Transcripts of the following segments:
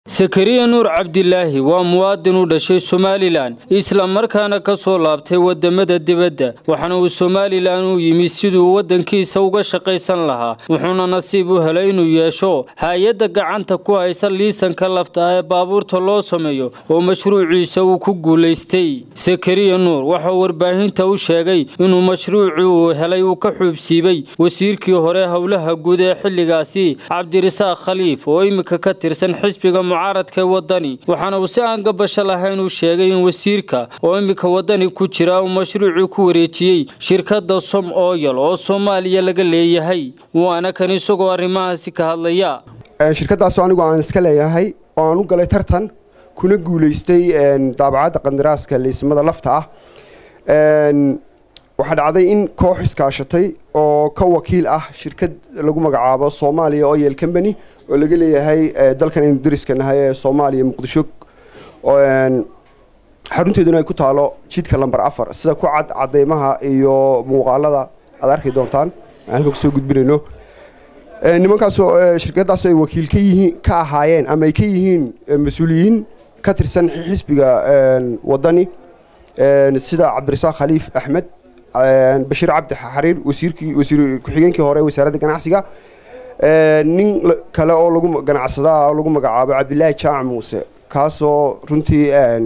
sakariya nuur cabdilaahi waa muwaadin u dhashay somalilan isla markaana ka soo laabtay wadamada dibadda waxaana uu somalilan u yimi siduu waddankiisa uga shaqaysan lahaa wuxuuna nasiib u helay inuu yeesho hay-adda gacanta ku haysa liisanka lafta ah ee baabuurta loo sameeyo oo mashruuciisa uu ku guulaystay sakariya nuur waxauu warbaahinta u sheegay inuu mashruucii uu helay uu ka xuubsiibay wasiirkii hore howlaha guud ee xilligaasi cabdirasaaq khaliif oo iminka ka tirsan xisbiga mucaaradka ee wadani waxaana uu si aan gabasho lahayn uu sheegay in wasiirka oo iminka wadani ku jira uu mashruucii ku wareejiyey shirkadda som oyal oo soomaaliya laga leeyahay waana kan isagoo arrimahaasi ka hadlaya shirkaddaasoo anigu aan iska leeyahay oo aan u galay tartan kuna guulaystay daabacadda qandaraaska liismada lafta ah waxaa dhacday in koox iskaashatay oo ka wakiil ah shirkad lagu magacaabo soomaaliya oyel combany oo laga leeyahay dalkan aynu dariska nahay ee soomaaliya muqdisho xarunteeduna ay ku taalo jidka lamber afar sida ku cad cadeymaha iyo muuqaalada aad arki doontaan aan halka kusoo gudbinayno nimankaasoo shirkadaasoo ay wakiil ka yihiin ka ahaayeen ama ay ka yihiin mas-uuliyiin ka tirsan xisbiga wadani sida cabdirasaaq khaliif axmed bashiir cabdi xariir wasiirkii wasiir ku-xigeenkii hore wasaaradda ganacsiga nin kale oo lagu ganacsadaa oo lagu magacaabo cabdilaahi jaac muuse kaasoo runtii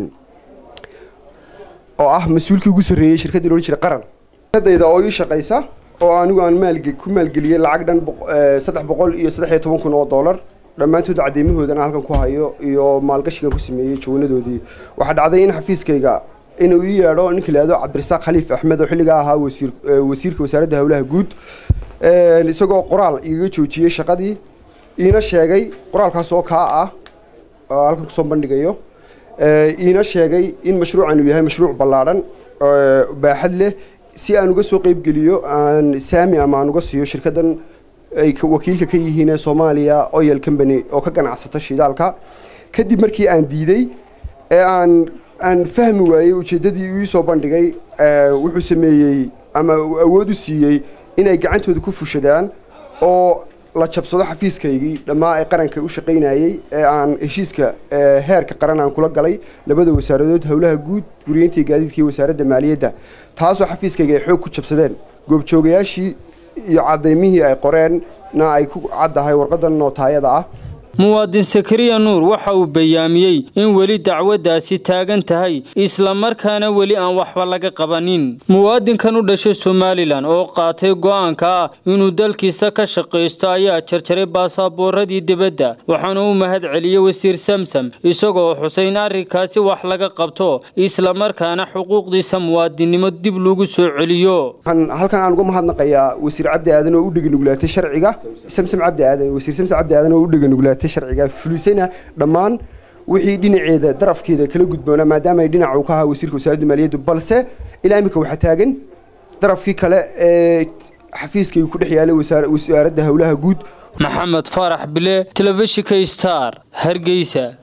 oo ah mas-uulkii ugu sarreeyey shirkaddii loodhan jiray qaran dayda oo ii shaqaysa oo anigu aan maalge ku maalgeliyey lacag dhan saddex boqol iyo saddex iyo toban kun oo dollar dhammaantood cadeymahoodana halkan ku hayo iyo maalgashigan ku sameeyey jawanadoodii waxaa dhacday in xafiiskayga inuu ii yeedho ninka lahahdo cabdirasaaq khaliif axmed oo xilligaa ahaa wasiir wasiirka wasaaradda howlaha guud isagoo qoraal igaga joojiyey shaqadii iina sheegay qoraalkaas oo kaa ah oo halkan kusoo bandhigayo iina sheegay in mashruucan uu yahay mashruuc ballaadhan baaxad leh si aan uga soo qeybgeliyo aan saami ama aan uga siiyo shirkaddan ay wakiilka ka yihiin ee soomaaliya oyel combany oo ka ganacsata shidaalka kadib markii aan diiday ee aan aan fahmi waayey ujeeddadii uu iisoo bandhigay wuxuu sameeyey ama uu awood u siiyey inay gacantooda ku fushadaan oo la jabsado xafiiskaygii dhammaa ee qaranka u shaqaynayey ee aan heshiiska heerka qaran aan kula galay labada wasaaradood howlaha guud guriyeyntii gaadiidka iyo wasaaradda maaliyadda taasoo xafiiskayga ay xoog ku jabsadeen goobjoogayaashii iyo cadaymihii ay qoreenna ay ku caddahay warqadan nootaayada ah muwaadin sakariya nuur waxa uu bayaamiyey in weli dacwaddaasi taagan tahay islamarkaana weli aan waxba laga qabanin muwaadinkan u dhashay somalilan oo qaatay go'aanka ah inuu dalkiisa ka shaqaysto ayaa jarjaray baasaaboorradii dibadda waxaana u mahad celiyey wasiir samsam isagoo xusay in arrinkaasi wax laga qabto islamarkaana xuquuqdiisa muwaadinnimo dib lagu soo celiyo halkan aan uga mahadnaqayaa wasiir cabdi aadan oo u dheganuglaatay sharciga samsam cabdi aadan wasiir samsam cabdi aadan oo u dheganuglaatay sharciga fulisayna dhammaan wixii dhinaceeda darafkeeda kala gudboona maadaama ay dhinaca uu ka ahaa wasiirka wasaaradda maaliyadda balse ilaa iminka waxaa taagan darafkii kale ee xafiiskaygu ku dhex yaalay wasaaradda howlaha guud maxamed faarax bile telefishinka star hargeysa